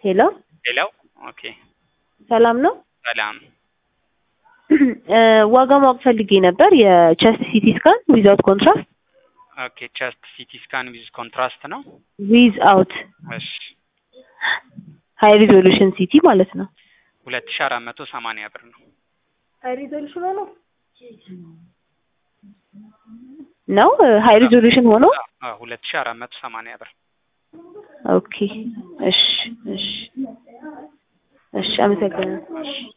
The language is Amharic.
ሄሎ ሌላው ኦኬ ሰላም ነው? ሰላም እ ዋጋ ማወቅ ፈልጌ ነበር የቸስት ሲቲ ስካን ዊዛውት ኮንትራስት ኦኬ ቸስት ሲቲ ስካን ዊዝ ኮንትራስት ነው ዊዝ አውት እሺ ሃይ ሪዞሉሽን ሲቲ ማለት ነው። ሁለት ሺ አራት መቶ ሰማንያ ብር ነው ሃይ ሪዞሉሽን ሆኖ ነው ሃይ ሪዞሉሽን ሆኖ አዎ ሁለት ሺ አራት መቶ ሰማንያ ብር ኦኬ እሺ እሺ እሺ አመሰግናለሁ። እሺ